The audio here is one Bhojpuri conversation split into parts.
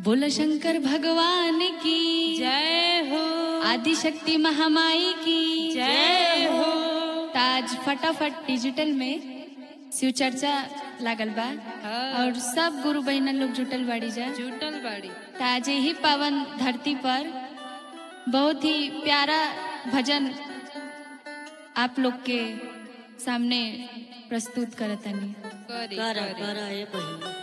बोल शंकर भगवान की जय हो आदि शक्ति महामाई की जय हो ताज फटाफट डिजिटल में शिव चर्चा लागल बा हाँ। और सब गुरु बहन लोग जुटल बाड़ी जा जुटल बाड़ी ताज ही पावन धरती पर बहुत ही प्यारा भजन आप लोग के सामने प्रस्तुत करतनी करी कर करी कर ए बहिन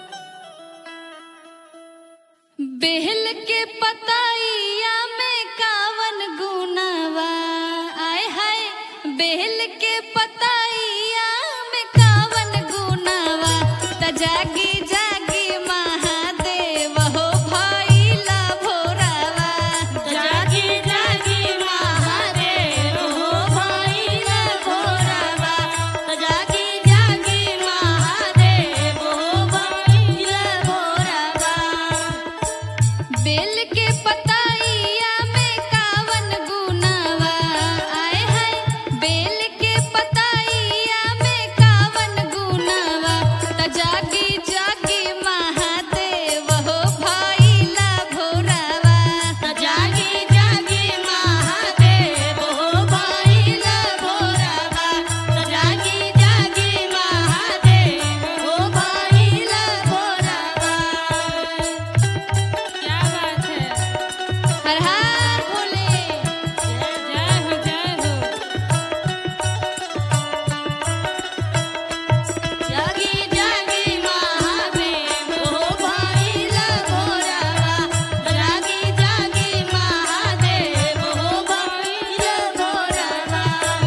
बेहल के पताइया में कावन गुनावा आय हाय बेहल के पताइया में कावन गुनावा त जागी जागी महादेव हो भइला भोरावा जागी जागी महादेव हो भइला भोरावा जागी जागी महादेव हो भइला भोरावा बेल के पताइया में कावन गुनावा आय हाय बेल के पताइया में कावन गुनावा त जागी जागी महादेव हो भइला भोरावा जागी जागी महादेव हो भइला भोरावा जागी जागी महादेव हो भइला भोरावा क्या बात है हर हर भोले जय हो जय हो जागी जागी महादेव हो भइला भोरावा जागी जागी महादेव हो भइला भोरावा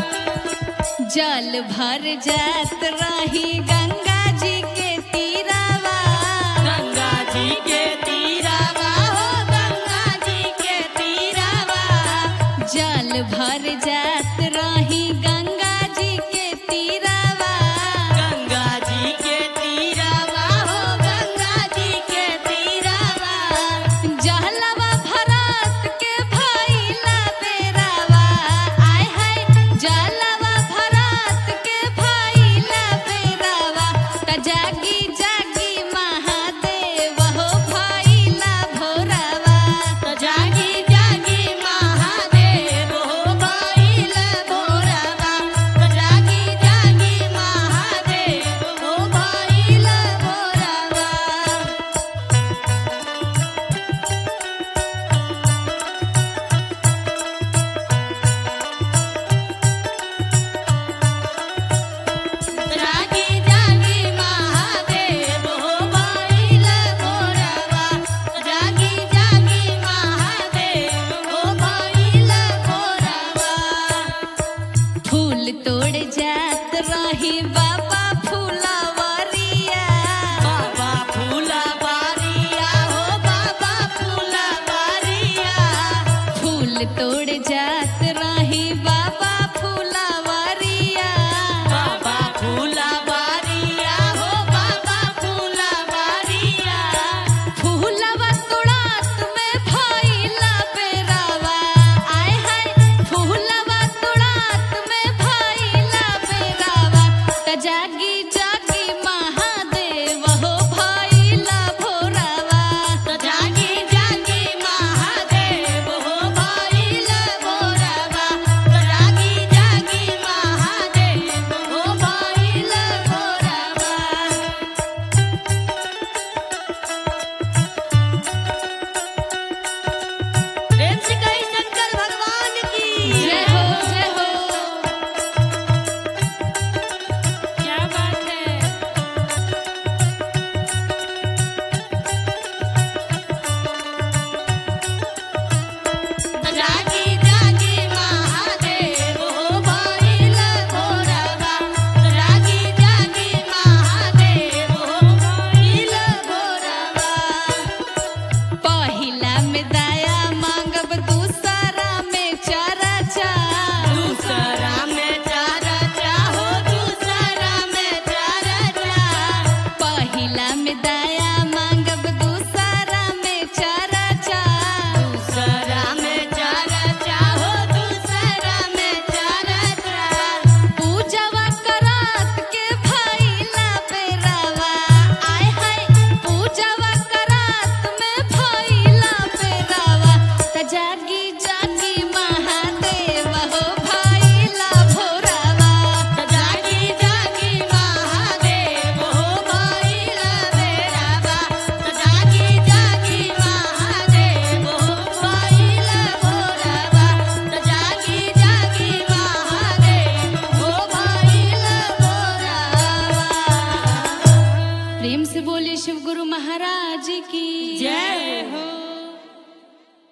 जल भर जात रही गंगा जी के तीरावा गंगा जी के तीरावा हो गंगा जी के तीरावा जल भर जात रही गंगा जी के तीरावा गंगा जी के तीरावा हो गंगा जी के तीरावा जहलवा भरत के भइला बेरावा आय हाय जलवा भरत के भइला बेरावा त जागी जागी महादेव हो भइला भोरावा जागी जागी महादेव हो भइला भोरावा जागी जागी महादेव हो भइला भोरावा जागी जागी महादेव हो भइला भोरावा जागी जागी महादेव हो भइला भोरावा फूल तोड़ जात रही बाबा फूलवरिया बाबा फूला बारिया हो बाबा फूला बारिया फूल तोड़ जात रही बाबा फूलवरिया बाबा फूला बारिया हो बाबा फूला बारिया फूलवा तोड़ात में भइला बेरावा आय हाय फूलवा तोड़ात में भइला बेरावा त जागी जागी महादेव हो भइला भोरावा जागी जागी महादेव हो भइला की जय